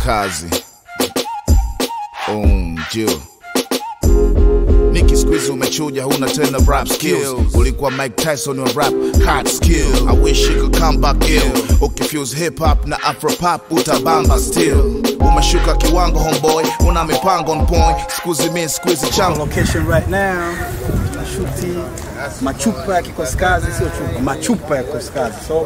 kazi um, Jill. Niki squeeze umechuja huna tena rap skills ulikuwa Mike Tyson wa rap hard skill I wish you could come back ill ukifuse hip hop na afro pop utabamba still umeshuka kiwango homeboy una mipango on point squeeze me squeeze chango location right now nashuti machupa ya kikosi kazi, sio chupa, machupa ya kikosi kazi. So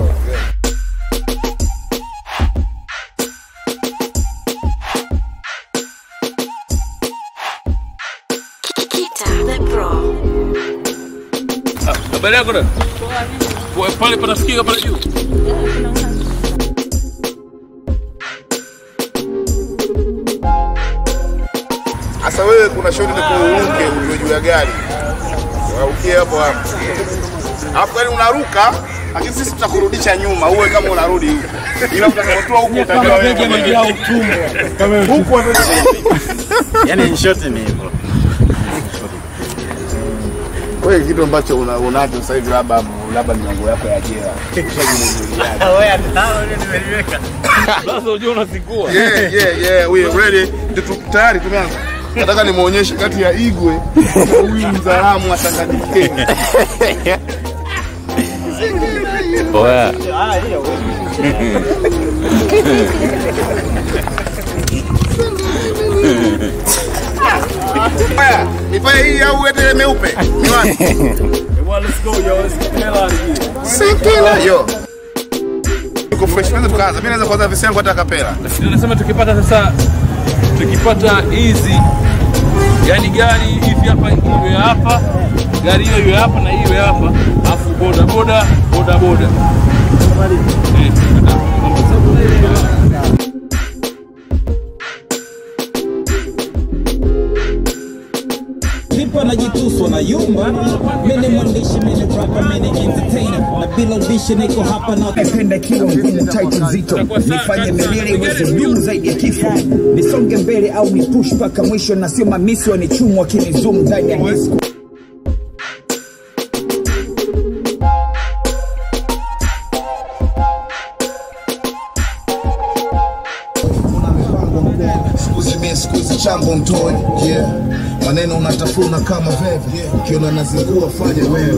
Kita the Pro. Habari yako da? Kwa pale panasikika pale juu. Sasa wewe kuna shoti ni kuuruke ulio juu ya gari. Urukie hapo hapo. Alafu gari unaruka lakini sisi tutakurudisha nyuma uwe kama unarudi huko. Ila utakapotoa huko utajua wewe. Huko yani in short ni hivyo. wewe kitu ambacho una- unacho sasa hivi labda labda ni mambo yako ya jela. Sasa unajua unazingua. Yeah, yeah, yeah, we are ready. Ndio tu- tayari tumeanza. Nataka nimuonyeshe kati ya Igwe na huyu mzalamu wa Tanganyika. Oya. Haya, nifanye hii au uende meupe? Ni wapi? Well, let's go yo. Let's get the hell out of here. Sekela yo. Uko fresh kwanza tukaanza. Mimi naweza kuanza visi yangu hata kapela. Nasema tukipata sasa tukipata hizi yani gari hivi hapa iwe hapa, gari hiyo iwe hapa na hiyo iwe hapa, alafu boda boda boda boda. Eh, Vipo anajituswa na yumba, mimi mwandishi, mimi rapper, mimi entertainer, na bila ubishi niko hapa na napenda kilo ngumu tight nzito nifanye milele iweze dumu zaidi ya kifo nisonge mbele au ni push mpaka mwisho na sio mamisi wanichumu wakinizumu ndani ya disco Sikuzi mimi sikuzi chambo mtoe. Yeah. Maneno unatafuna kama veve. Ukiona nazingua fanya wewe.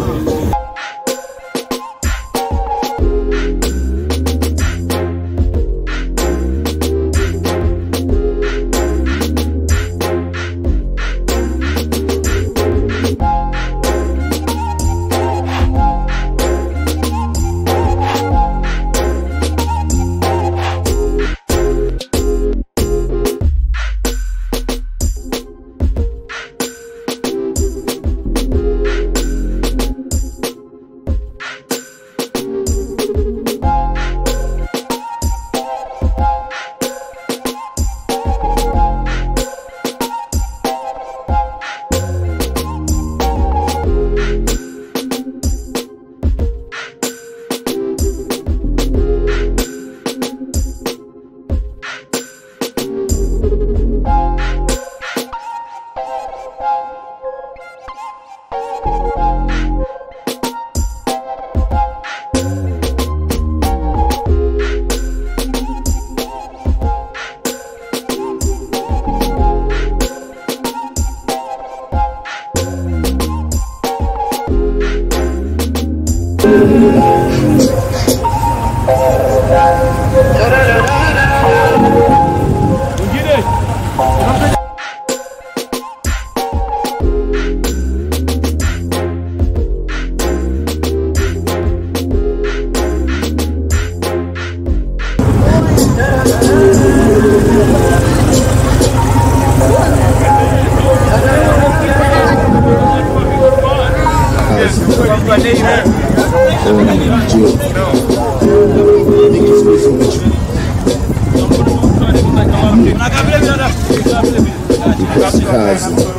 Kazi.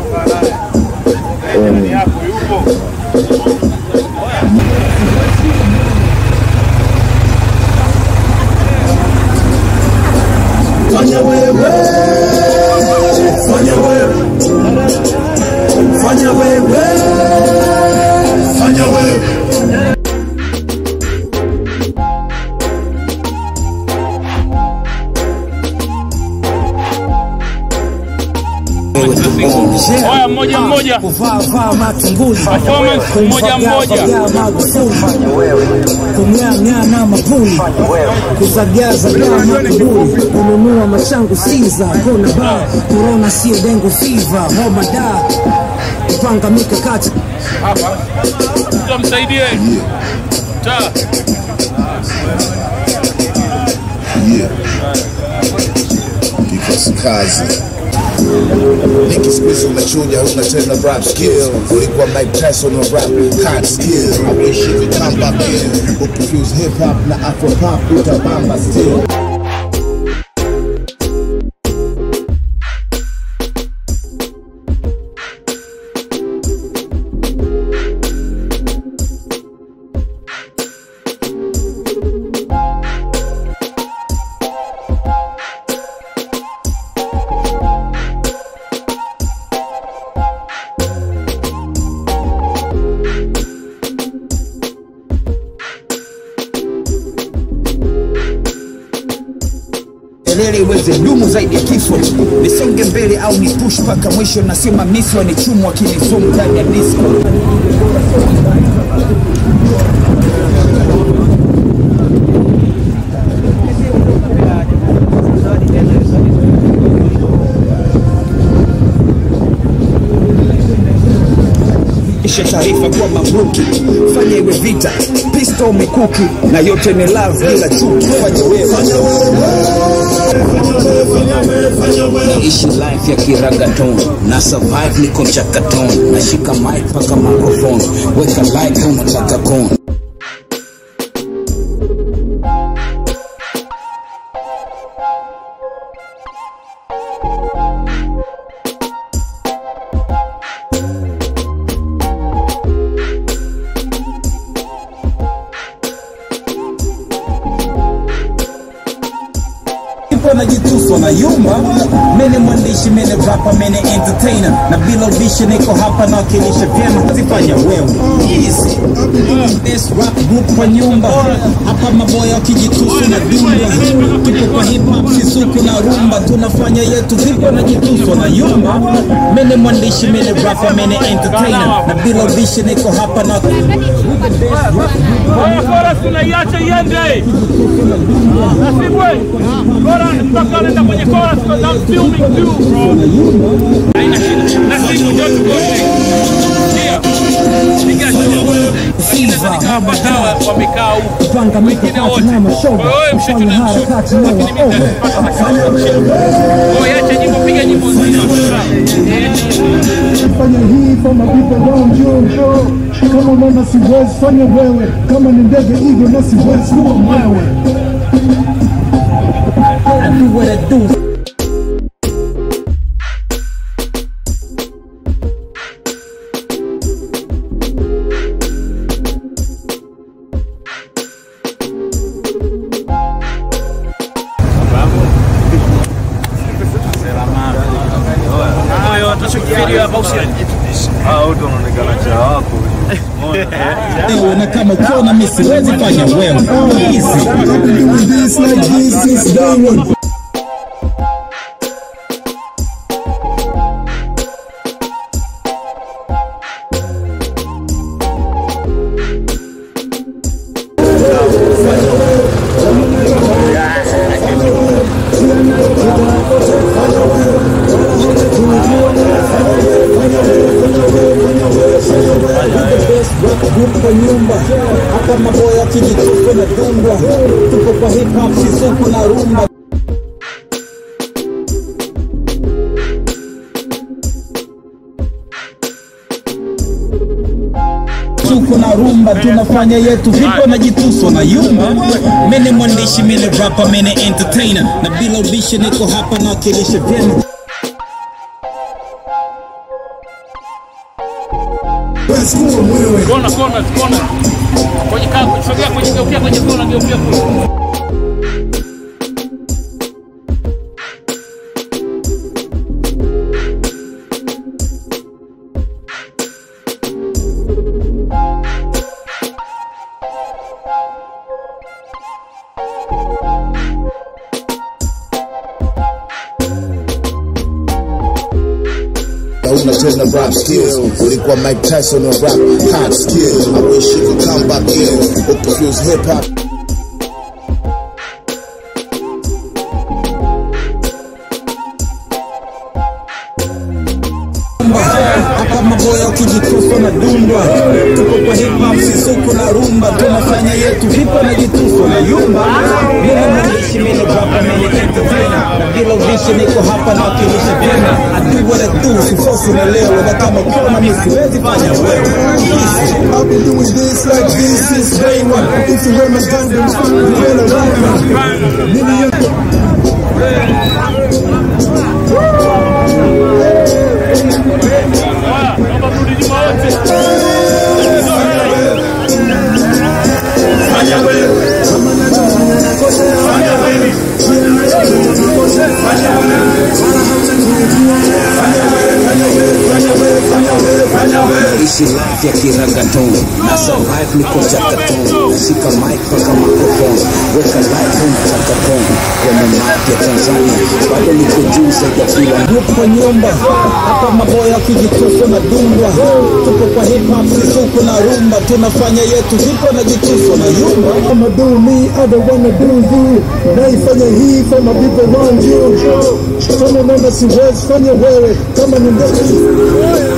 Fanya wewe, fanya wewe, fanya wewe, fanya wewe. Yeah. Oya, mmoja Ah, mmoja. kuvaa vaa matunguli Performance, mmoja mmoja. Kumfagaa Magufuli kumng'aang'aa na mapuli kuzagazagaa makuburi kununua mashangu siza kona ba korona sio dengo fiva homa da kupanga mikakati hapa, tutamsaidie ta Yeah. Kikosi kazi Niki siku hizi umechuja huna tena rap skill ulikuwa Mike Tyson wa rap hard skill I wish you could come back in ukifuse hip hop na afro pop utabamba still kelele iweze dumu zaidi ya kifo nisonge mbele au ni push mpaka mwisho na sio mamisi wanichumu wakinizumu ndani ya disco isha taarifa kuwa mamluki fanya iwe vita pisto mikuki na yote ni love bila chuki fanya wewe naishi life ya kiragaton na survive niko mchakaton nashika mic paka microphone weka like unataka kon Ipo najituswa na yumba mene mwandishi mene rapa mene entertainer na bila ubishi niko hapa na wakilisha vyema zifanya wewe easy best rap group kwa nyumba hapa maboya wakijituswa na dumba tupo kwa hip hop sisuku na rumba tunafanya yetu vipo najituswa na yumba mene mwandishi mene rapa mene entertainer na bila ubishi niko hapa na Oya, chorus tunaiacha iende. Nasibwe. Chorus mpaka anaenda kwenye chorus because I'm filming too, bro. Haina shida. Nasibu ndio tukote. Ndio. Piga show. Lakini sasa nikawapa dawa wamekaa huku. panga Wengine wote. Kwa hiyo wewe mshitu na mshuku. Lakini mimi nitapata nafasi ya mshitu. Kwa hiyo acha nyimbo, piga nyimbo nzima. fanya hii for my people around you. Kama unaona siwezi fanya wewe, kama ni ndege hivyo na siwezi kuwa mwewe. I do what I do wewe na kama ukiona mimi siwezi fanya wewe easy Doing this like this is day one. kwa nyumba hapa maboya wakijitupa na dumba tuko kwa hip hop sisuku na rumba tuko na rumba tunafanya yetu vipo na jituso na yumba mene mwandishi mene rapa mene entertainer na bila ubishi niko hapa na wakilisha vyema Basi kuwa mwewe. Kona, kona, kona. Kwenye kaa, sogea kwenye geukia kwenye kona, geukia kule. huna tena rap skills ulikuwa mike tyson wa rap hard skill i wish you could come back ill ukifuse hip hop hapa maboya ukijitufa na dundwa tuko kwa hip hop sisuko na rumba tunafanya yetu vipo na jitufa na yumba mimi mwandishi mimi rapa mimi entertainer na bila ubishi niko hapa na wakilisha vyema I do what I do sifosi na leo na kama kona mimi siwezi fanya wewe I've been doing this like this since day one. If you wear my gun, then you better run. Nini Naomba turudi nyuma wote. ishi life ya kiragatoni na survive niko chakatoni shika mic paka microphone weka live home chakatoni kwenye map ya Tanzania bado niko juu zaidi ya kila yupo nyumba hapa maboya kijituso na dungwa tupo kwa hip hop sisuko na rumba tunafanya yetu vipo na jituso na yumba I'ma do me, I don't wanna do you. Naifanya hii for my people around you. Kama unaona siwezi fanya wewe, kama ni ndege